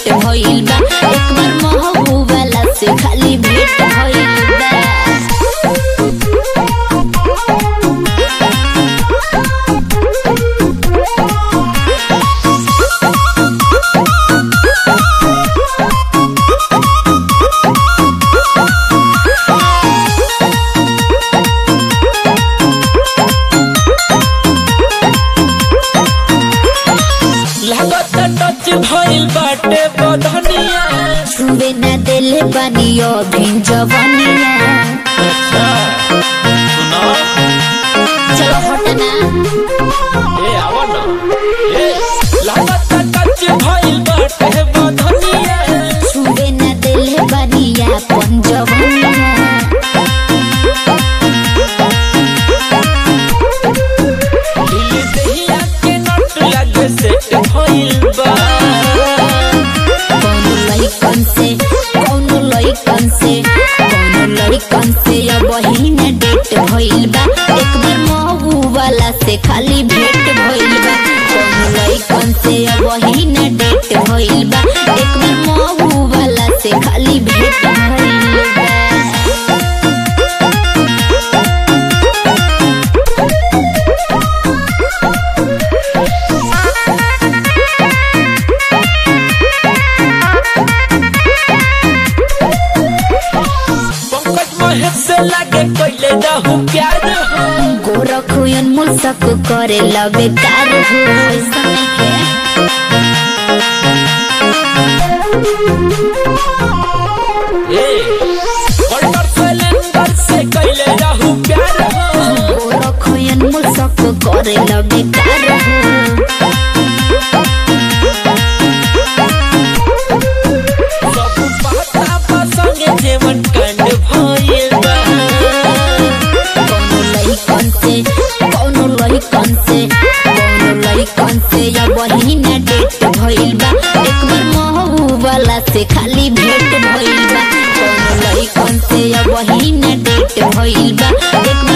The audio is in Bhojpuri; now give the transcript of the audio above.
डेट भइल बा एक बार महबूबाला से खाली भेट भइल बा लागत टच भइल बाटे बधनिया छुवे ना देले बानी अभी जवानिया अच्छा सुनो चलो हटना ए आवा ना ए लागत टच भइल बाटे बधनिया छुवे ना देले बानी अपन जवानिया दिल दहिया के नट लागे सेट भइल बा कौनो लइकन से कौनो लइकन से कौनो लइकन से अब न डेट भइल बा एक बार महू वाला से खाली भेट भइल बा कौनो लइकन से अब न डेट भइल बा एक बार महू वाला से खाली भेट भइल बा पंकज महेश से लागे कइले रहू प्यार हो गोरखुयन मुसक करे लबे कार हो ऐसा नहीं है ए कल्टर सिलेंडर से कइले रहू प्यार हो गोरखुयन मुसक करे लबे कार हो सब पता बा संगे जेवन कांड भइल बा कौनो लइकन से कौनो लइकन से कौनो लइकन से या बहिना डेट भइल बा एक बार महू वाला से खाली भेट भइल बा कौनो लइकन से या बहिना डेट भइल बा एक बार